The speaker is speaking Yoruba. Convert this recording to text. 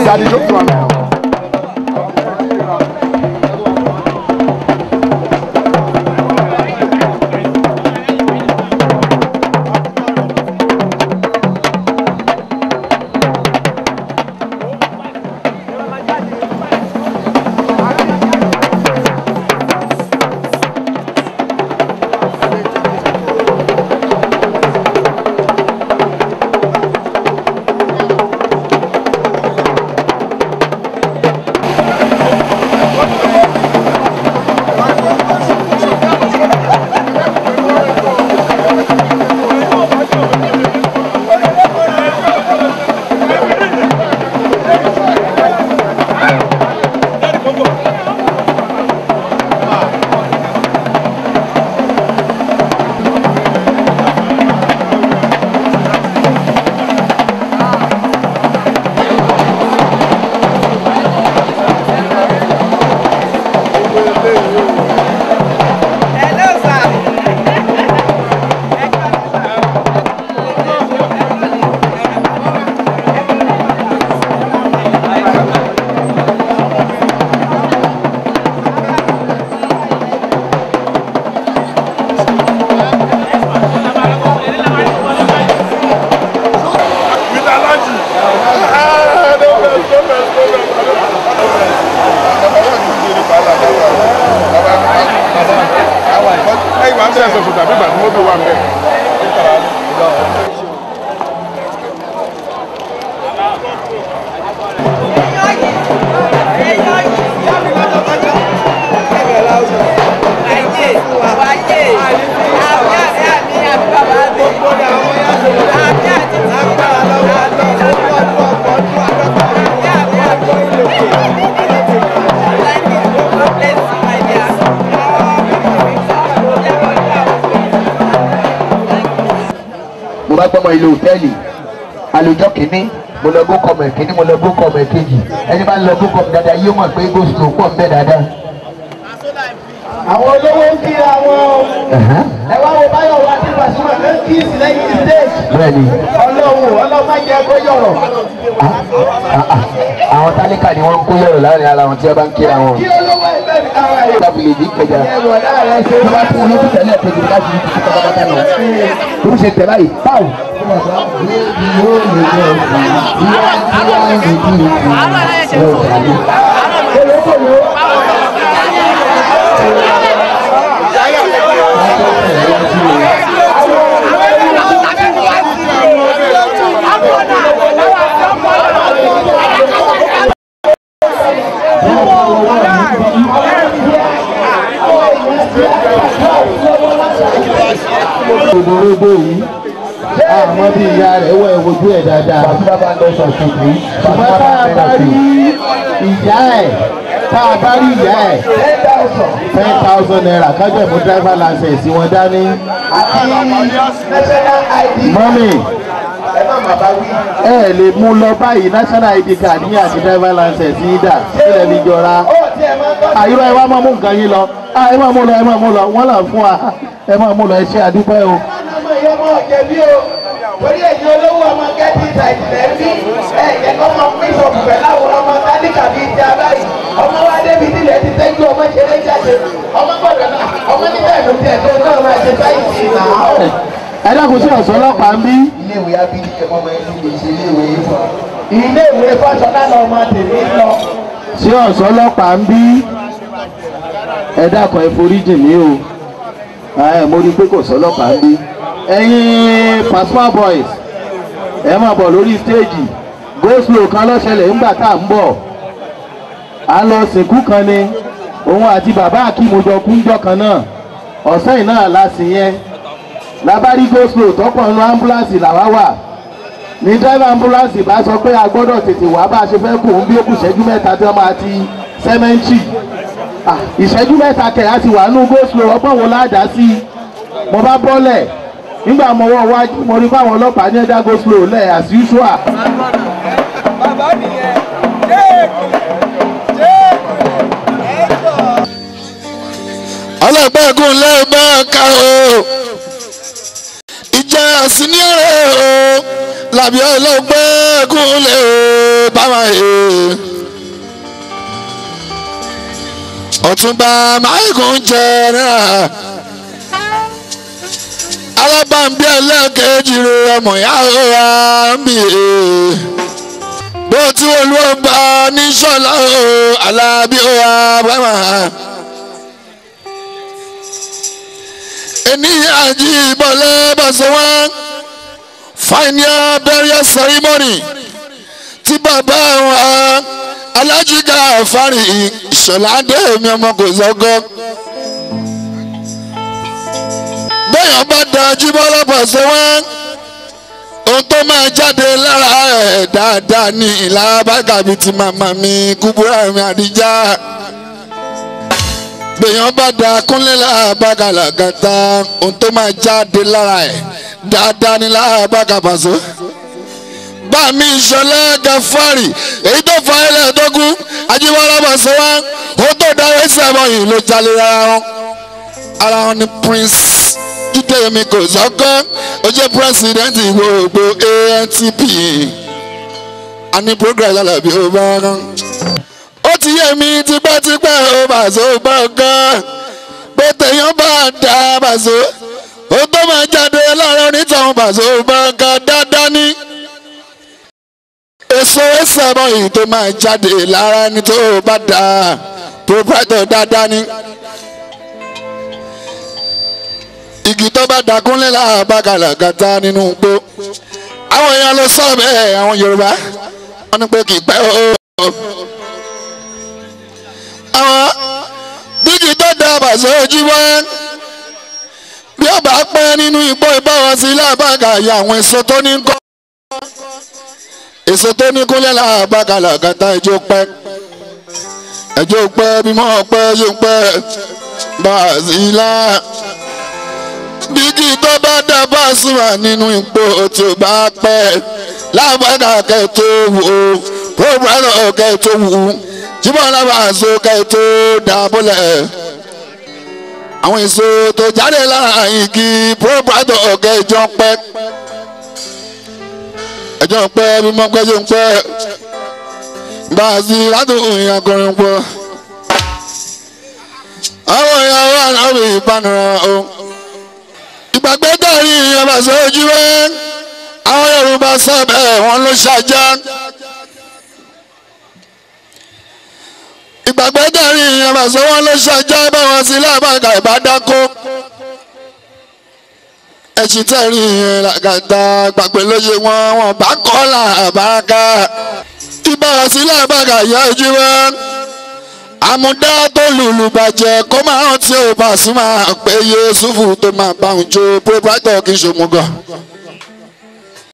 Daddy, just one now. mo bá gbọ́mọ ilé hòtẹ́ẹ̀lì àlùjọ kìíní mo lọ gbó kọmọ ìkíní mo lọ gbó kọmọ ìkejì ẹni bá ń lọ gbó kọmọ dáadáa yóò mọ̀ pé gòsìlò pọ̀ ń bẹ dáadáa. àwọn olówó ń kíra wọn ẹ wá wo báyọ̀ wá ní Pasuma ló ń kí ìsìlẹ́yìn stage bẹ́ẹ̀ni ọlọ́run ọlọ́run má jẹ́ kó yọ̀rọ̀ àwọn tálíkà ni wọ́n ń kó yọ̀rọ̀ láàrin ara wọn tí wọ́n bá ń kíra wọn. kí olówó ẹgbẹ́ mi kára ẹ̀ tábìlì ìdí kẹjà ẹ̀rọ náà rẹ̀ ṣe tó bá fún un lókùn tẹ́lẹ̀ tó ti láti ní títí pátápátá lọ. tó ń ṣe tẹ̀ báyìí báwo. gbogbo yìí àmọ́ bí ìyá rẹ̀ wọ ìwojú ẹ̀ dáadáa. Bàtúbà bá ń lọ sọ̀tún yìí. ṣùgbọ́n tá a bá rí ìyá ẹ̀ tá a bá rí ìyá ẹ̀ ten thousand naira kájọ ìmú driver license wọn dání. mọ́mì ẹ ẹ lè mú lọ báyìí national id card yín àti driver license yín dà sílẹ̀ ní jọra. àyùrọ̀ ẹ wá máa mú nǹkan yín lọ Ah, ẹ máa mú lọ ẹ máa mú lọ wọ́n là fún wa ẹ máa mú lọ ẹ ṣe àdúpẹ́ o. ọmọ ìyá ọmọ ọ̀jẹ̀bí o torí ẹ̀yin olówó ọmọ gẹ́tì ìtàjìlẹ̀ ń bí ẹ̀yẹ kọ́ ọmọ bíṣọ̀pù pẹ̀lú àwòrán ọmọ tálíkà bíi ti abáyé ọmọ wa débi nílẹ̀ ti tẹ́jú ọmọ ṣeré jáde ọmọ gbọ́dọ̀ náà ọmọ nígbà ìlú tiẹ̀ tó náà máa ṣe sáyìsì náà. ẹ dákun sí ọ̀sán ọlọ́pàá ń bí. Ilé-ìwé abídí ẹ̀kọ́ ọmọ ẹni lè ṣe ilé-ìwé ifọ̀. ilé ìwé fásọlá náà ọmọ tèmi ń lọ. sí ọ̀sán ọlọ́pàá ń bí. ẹ dákun ẹ foríjì mí o ẹ mo rí i pé kò sọ́lọ́pàá ń bí. ẹ̀yin Pasuma boys ẹ máa bọ̀ lórí stéèjì go slow kan lọ́sẹ̀lẹ̀ ńgbà tá à ń bọ̀ à ń lọ sìnkú kan ni òun àti bàbá akímojọ kúnjọ kan náà ọ̀sẹ̀ yìí náà la sìn yẹn labari go slow tọ́pọ̀ nínú ambulance làwa wà ní driver ambulance bá sọ pé a gbọ́dọ̀ tètè wá bá a ṣe fẹ́ kù ń bí ó kù ìṣẹ́jú mẹ́ta tí wọ́n máa ti sẹ́mẹ́ǹtì Ah, ìṣẹ́jú mẹ́ta kẹ̀ á ti wà nínú go slow ọgbọ́n wo ládàá sí i mo bá bọ́lẹ̀ nígbà mo wọ́ wájú mo rí fáwọn ọlọ́pàá ní ẹ̀dá go slow lẹ̀ as usual. bàbá nìyẹn jéèkù jéèkù ẹ̀ẹ́dọ̀. ọlọ́gbẹ́gun lẹ́ẹ̀bẹ́ ká o ìjà àsìníọ̀rẹ́ o làbí ọlọ́gbẹ́gun lè o bá wa yé ọ̀túnba máìkùn jẹ́ náà alábàǹbí ẹlẹ́ẹ̀kejì rẹ̀ ọmọ ìyá òra ń bì í bó tí olúwọ̀nba ní sọ́lá o alábí òra bàmà. ènìyàn jí ìbọ̀lẹ́ bàṣẹ wọn final burial ceremony tí bàbá wọn alájígà fárí ìṣọ̀lá dé mi ọmọ kò sọ́gọ́. bẹ́ẹ̀ bá da jíbọ́lá bàṣẹ wọn ohun tó máa jáde lára ẹ̀ dáadáa ní ìlà bàgàbí ti màmá mi kúbúrà mi àdíjà bẹ́ẹ̀ bá da kúnlẹ̀ láàbàgàlà gàtà ohun tó máa jáde lára ẹ̀ dáadáa ní láàbàgà bàṣẹ báàmí ìṣọlá gafari èyí tó fa ẹlẹ́ẹ̀dógún ajíwọ́lá bàṣẹ wá ohun tó dáwọ́ ìṣẹ̀mọ̀ yìí ló jalè ara wọn ara wọn ni prince jíde mi kò sọ́kọ́ ó jẹ́ pírẹ́sidẹ́ǹtì gbogbo antp a ní progress alábí ó bá rán. ó ti yé mi tipẹ́tipẹ́ ó bàṣọ gbọ̀ngàn pé tèèyàn bá dá bàṣọ ó tó máa jáde láàrin onítàn bàṣọ gbọ̀ngàn dáadáa ní. èso ẹsẹ̀ yìí tó máa jáde lára ẹni tó bá dá proprietor dáadáa ní. igi tó bá dakunlé láàbàkàlà gàtà nínú igbó àwọn èèyàn ló sọ bẹ́ẹ̀ àwọn yorùbá wọn ní pé kì í pẹ́ o. àwọn bíkì tó da bàṣẹ ojú wá bí ó bá pẹ́ nínú igbó ìbáwọn sí láàbàkà yà àwọn èso tó ní kọ́ èso tó ní kúnlẹ̀ láàbàkàlà gàtà ẹjọ́ pẹ́ ẹjọ́ pẹ́ bímọ pẹ́ yóò pẹ́ bàṣìlá bíkì tó bá dá Pasuma nínú ipò tí ó bá pẹ́ lábàgà kẹ́tó wò pọ́pọ́lọ́ kẹ́tó wù jíbọ̀ lábàṣọ kẹ́tó dàbọ̀lẹ̀ àwọn èso tó jáde lára igi pọ́pọ́lọ́ kẹ́jọ pẹ́ ẹjọ́ pẹ́ mímọ pẹ́jọ pẹ́ gbàzí látòkùn ìyàgọrin pọ̀ àwọn ìyàwó àná ìbánira o ìgbàgbé dàrí ìyàbá sójú ẹ àwọn yorùbá sábẹ wọn ló ṣàjà ìgbàgbé dàrí ìyàbá sọ wọn ló ṣàjà báwọn sí lábàgà ìbádákó ẹṣin tẹ̀rí ìyẹn làgàtà gbàgbé lóye wọn wọn bá kọ́ làbàgà ìbáwọn sí lábàgà yá ojú ẹ àmúdá tó lùlù bàjẹ́ kó máa rántí ò Pasuma pé Yusufu tó máa bá òun jó proprietor kì í ṣòmùgọ̀.